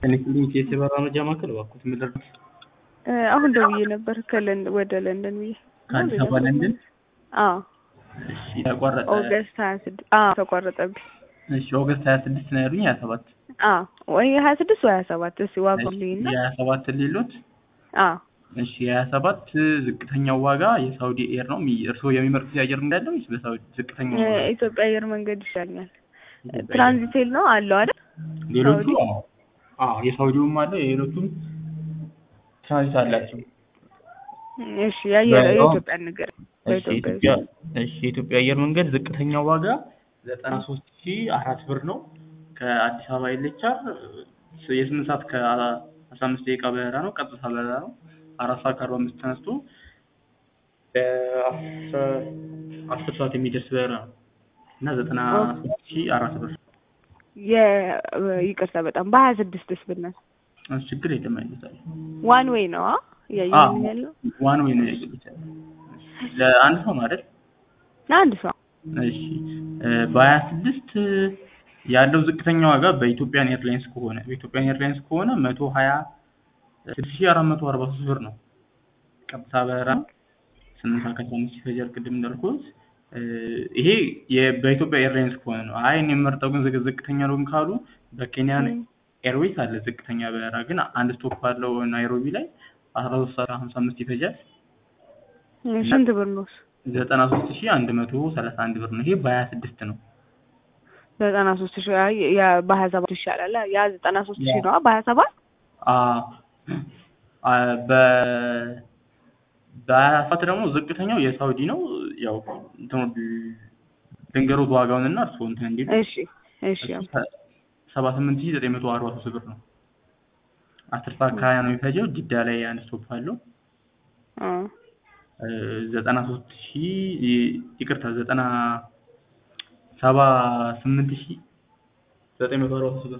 ከኒክሊንክ የበረራ መረጃ ማዕከል እባክዎት ምን ልርዳዎት? አሁን ደውዬ ነበር ከለንደን ወደ ለንደን ብዬ ከአዲስ አበባ ለንደን? አዎ እሺ ተቋረጠ። ኦገስት ሀያ ስድስት አዎ ተቋረጠብኝ። እሺ ኦገስት ሀያ ስድስት ነው ያሉኝ ሀያ ሰባት አዎ ወይ ሀያ ስድስት ወይ ሀያ ሰባት እስኪ ዋጋው ልይና የሀያ ሰባት ሌሎት አዎ እሺ የሀያ ሰባት ዝቅተኛው ዋጋ የሳውዲ ኤር ነው። የሚ- እርስዎ የሚመርጡት የአየር መንገድ አለው ወይስ በሳውዲ ዝቅተኛው ዋጋ? የኢትዮጵያ አየር መንገድ ይሻለኛል። ትራንዚቴል ነው አለው አይደል? ሌሎቹ ሳውዲ? አዎ አዎ የሳውዲውም አለ የሌሎቹም ትራንዚት አላቸው። እሺ የአየር በዛው- የኢትዮጵያ ነገር እሺ በኢትዮጵያ የኢትዮጵያ እሺ የኢትዮጵያ አየር መንገድ ዝቅተኛው ዋጋ ዘጠና ሶስት ሺ አራት ብር ነው። ከአዲስ አበባ ይለቻል የስምንት ሰዓት ከአስራ አምስት ደቂቃ በረራ ነው። ቀጥታ በረራ ነው። አራት ሰዓት ከአርባ አምስት ተነስቶ በአስር አስር ሰዓት የሚደርስ በረራ ነው እና ዘጠና ሶስት ሺ አራት ብር የ- ይቅርታ በጣም በሀያ ስድስትስ ብናል እሱ ችግር የለም አይነታል ዋን ዌይ ነው አ እያየሁኝ ያለው ዋን ወይ ነው ያገሉታል ለአንድ ሰው ማለት ለአንድ ሰው እሺ በሀያ ስድስት ያለው ዝቅተኛ ዋጋ በኢትዮጵያን ኤርላይንስ ከሆነ በኢትዮጵያን ኤርላይንስ ከሆነ መቶ ሀያ ስድስት ሺ አራት መቶ አርባ ሶስት ብር ነው። ቀጥታ በረራ ስምንት ሰዓት ከአስራ አምስት ይፈጃል። ቅድም እንዳልኩት እ ይሄ የ- በኢትዮጵያ ኤርላይንስ ከሆነ ነው። አይ እኔ የምመርጠው ግን ዝቅ- ዝቅተኛ ነው ግን ካሉ በኬንያን ም። ኤርዌይስ አለ ዝቅተኛ በረራ ግን አንድ ስቶፕ አለው ናይሮቢ ላይ አስራ ሶስት ሰዓት ሀምሳ አምስት ይፈጃል። ስንት ብር ነው እሱ? ዘጠና ሶስት ሺ አንድ መቶ ሰላሳ አንድ ብር ነው። ይሄ በሀያ ስድስት ነው። ዘጠና ሶስት ሺ አይ ያ በሀያ ሰባት ይሻላል። ያ ዘጠና ሶስት ሺ ነው በሀያ ሰባት አ አ በ በሀያ ሰባት ደግሞ ዝቅተኛው የሳውዲ ነው። ያው እንትኑ ድንገሮት ዋጋውን እና እርስዎ እንትን እንዲሉ እሺ እሺ ሰባ ስምንት ሺህ ዘጠኝ መቶ አርባ ሶስት ብር ነው። አስር ሰዓት ከሀያ ነው የሚፈጀው። ጅዳ ላይ አንድ ስቶፕ አለው። አ እ ዘጠና ሶስት ሺህ ይቅርታ ዘጠና ሰባ ስምንት ሺህ ዘጠኝ መቶ አርባ ሶስት ብር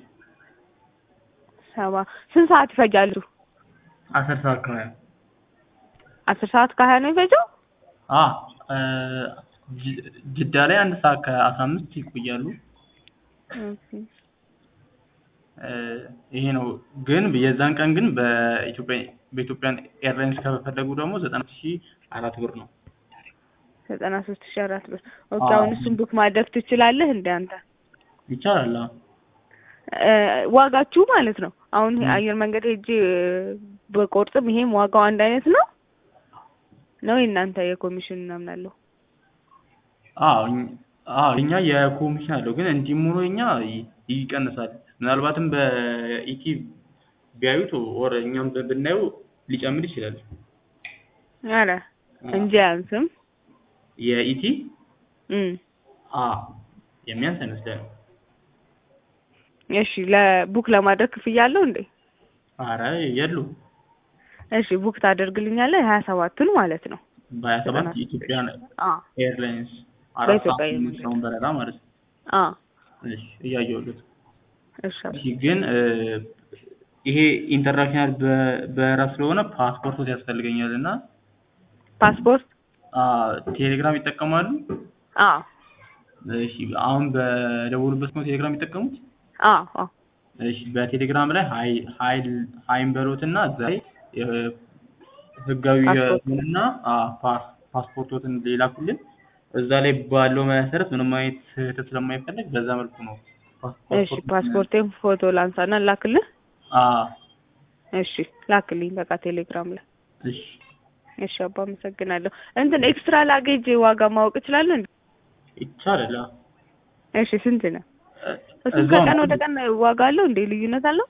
ሰባ ስንት ሰዓት ይፈጃል እሱ? አስር ሰዓት ከሀያ አስር ሰዓት ከሀያ ነው የሚፈጀው? አ እ ጅ- ጅዳ ላይ አንድ ሰዓት ከአስራ አምስት ይቆያሉ። ኦኬ እ ይሄ ነው ግን የዛን ቀን ግን በኢትዮጵያ በኢትዮጵያን ኤርላይንስ ከፈለጉ ደግሞ ዘጠና ሺህ አራት ብር ነው። ዘጠና ሶስት ሺ አራት ብር ኦኬ። አዎ። አሁን እሱን ቡክ ማድረግ ትችላለህ እንደ አንተ ይቻላል። አዎ እ ዋጋችሁ ማለት ነው። አሁን ም። አየር መንገድ ሄጄ በቆርጥም ይሄም ዋጋው አንድ አይነት ነው ነው የእናንተ የኮሚሽን ምናምን አለው? አዎ እኝ- አዎ እኛ የኮሚሽን አለው ግን እንዲህም ሆኖ እኛ ይ- ይቀንሳል። ምናልባትም በኢቲ ቢያዩት ወር እኛም ብ- ብናየው ሊጨምር ይችላል። አረ እንጂ አያንስም። የኢቲ እም አ የሚያንስ አይመስለንም። እሺ ለቡክ ለማድረግ ክፍያ አለው እንዴ? አረ የሉም። እሺ ቡክ ታደርግልኛለህ ሀያ ሰባቱን ማለት ነው። በሀያ ሰባት ዘጠና የኢትዮጵያን አ ኤርላይንስ አራት በኢትዮጵያ ሰዓት አየር የሚነሳውን በረራ ማለት ነው። አ እሺ እያየሁለት እሺ እሺ ግን እ ይሄ ኢንተርናሽናል በ- በረራ ስለሆነ ፓስፖርቶች ያስፈልገኛል እና ፓስፖርት አ ቴሌግራም ይጠቀማሉ? አ እሺ አሁን በደወሉበት ነው ቴሌግራም የሚጠቀሙት? አ አ እሺ በቴሌግራም ላይ ሀይ ሀይል ሀይን በሎትና እዛ ላይ እ ህጋዊ ፓስፖርት። የሆነና አ ፓስ ፓስፖርቶትን ሌላኩልን እዛ ላይ ባለው መሰረት ምንም አይነት ስህተት ስለማይፈለግ በዛ መልኩ ነው ፓስ- እሺ ፓስፖርቴን ፎቶ ላንሳና ላክልህ። አ እሺ ላክልኝ በቃ ቴሌግራም ላይ። እሺ እሺ አባ አመሰግናለሁ። እንትን ኤክስትራ ላጌጅ ዋጋ ማወቅ እችላለሁ እንዴ? ይቻላል። አ እሺ ስንት ነው? እ- እሱም እዛው ከቀን ነው ወደ ቀን ዋጋ አለው እንዴ? ልዩነት አለው?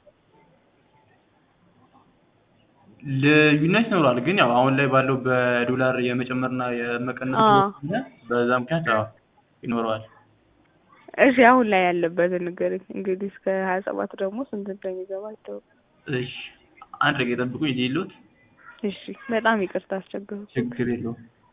ልዩነት ይኖራል። ግን ያው አሁን ላይ ባለው በዶላር የመጨመርና የመቀነስ አ ስለሆነ በዛ ምክንያት ያው ይኖረዋል። እሺ አሁን ላይ ያለበትን ንገረኝ። እንግዲህ እስከ ሀያ ሰባት ደግሞ ስንት እንደሚገባ አይታወቅም። እሺ አንድ ደቂቃ ጠብቁኝ። ይዤ የለሁት እሺ በጣም ይቅርታ አስቸግሩ። ችግር የለውም።